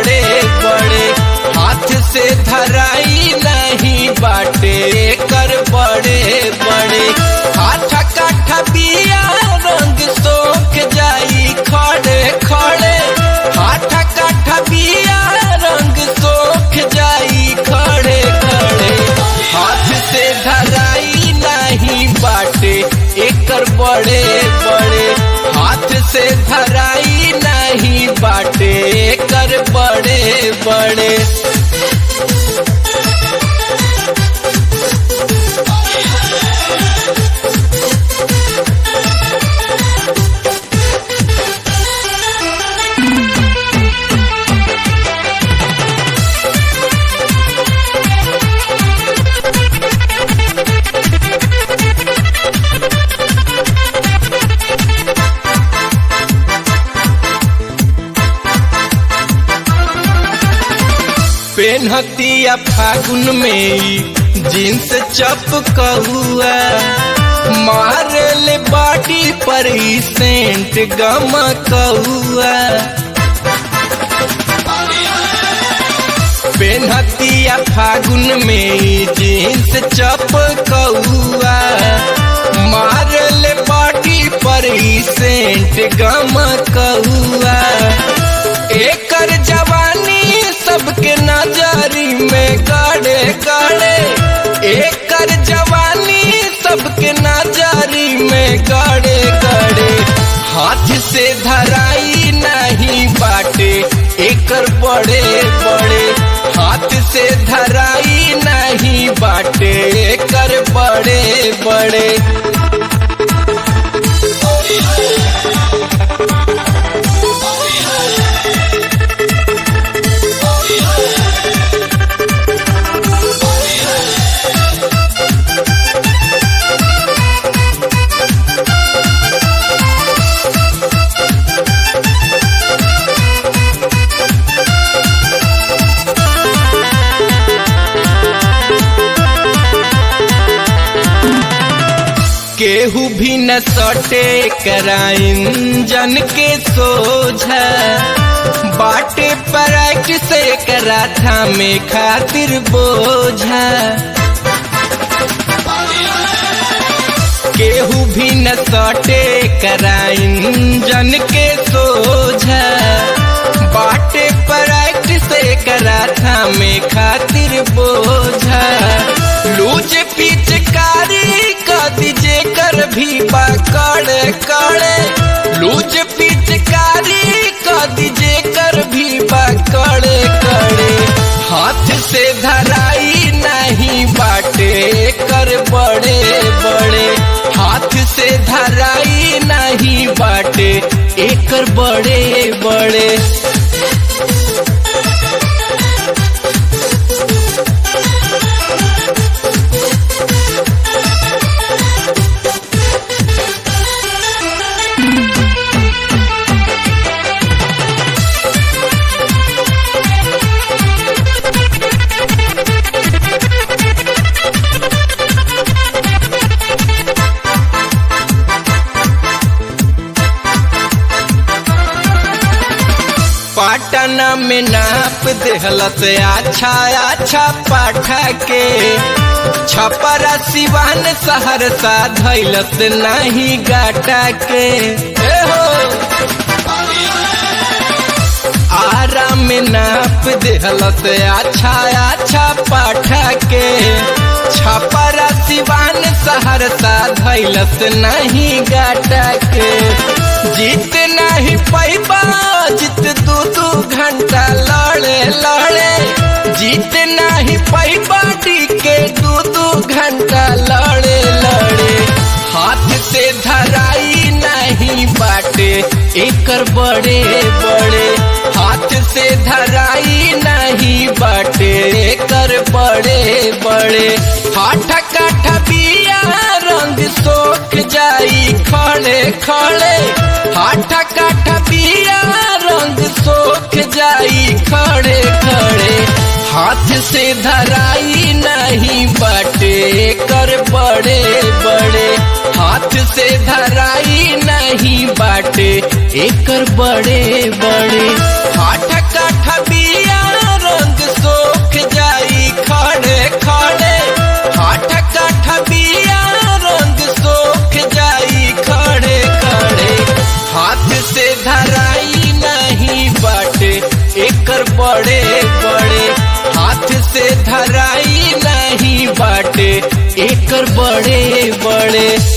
बड़े बड़े हाथ से धराई नहीं बाटे कर बड़े बड़े हाथ काठा बिया रंग सोख जाई खड़े खड़े हाथ काठा बिया रंग सोख जाई खड़े खड़े हाथ से धराई नहीं बाटे एकर बड़े बड़े हाथ से धराई नहीं बाटे एकर बड़े बड़े पेनहतिया फागुन में ई जींस चपकहुआ मारे ले बाटी पर ई सेंट गमकहुआ पेनहतिया फागुन में ई जींस चपकहुआ मारे ले बाटी पर ई सेंट गमकहुआ एकर जवानी सबके नजरी में गाड़े गाड़े एकर जवानी सबके नजरी में गाड़े गाड़े हाथ से धराई नहीं बाटे एकर बड़े बड़े हाथ से धराई नहीं बाटे एकर बड़े बड़े केहू भी न सटे कराइन जन के सोझा बाटे पराइट से करा था में खातिर बोझा केहू भी न सटे कराइन जन के सोझा बाटे पराइट से करा था में खातिर बोझा लूज पिचकारी दीजे कर भी पकड़े कड़े लूज पिचकारी का दीजे कर भी पकड़े कड़े हाथ से धराई नहीं बाटे कर बड़े बड़े हाथ से धराई नहीं बाटे एकर बड़े बड़े पाटना में नाप देहलत अच्छा अच्छा पाठा के छपरा सिवान सहरसा धैलत नहीं गाटा के ए हो आरा में नाप देहलत अच्छा अच्छा पाठा के छपरा सिवान सहरसा धैलत नहीं गाटा के जीत नहीं पैबा जीत दू दू घंटा लड़े लड़े जीत नहीं पैबा के दू दू घंटा लड़े लड़े हाथ से धराई नहीं बाटे एकर बड़े बड़े हाथ से धराई नहीं बाटे एकर बड़े बड़े हाथ काठ बिया रंग सोख जाई खड़े खड़े हाथ काठ बिया रंग सोख जाई खड़े खड़े हाथ से धराई नहीं बाटे कर बड़े बड़े हाथ से धराई नहीं बाटे एकर बड़े बड़े हाथ काठ बिया एकर बड़े बड़े हाथ से धराई नहीं बाटे एकर बड़े बड़े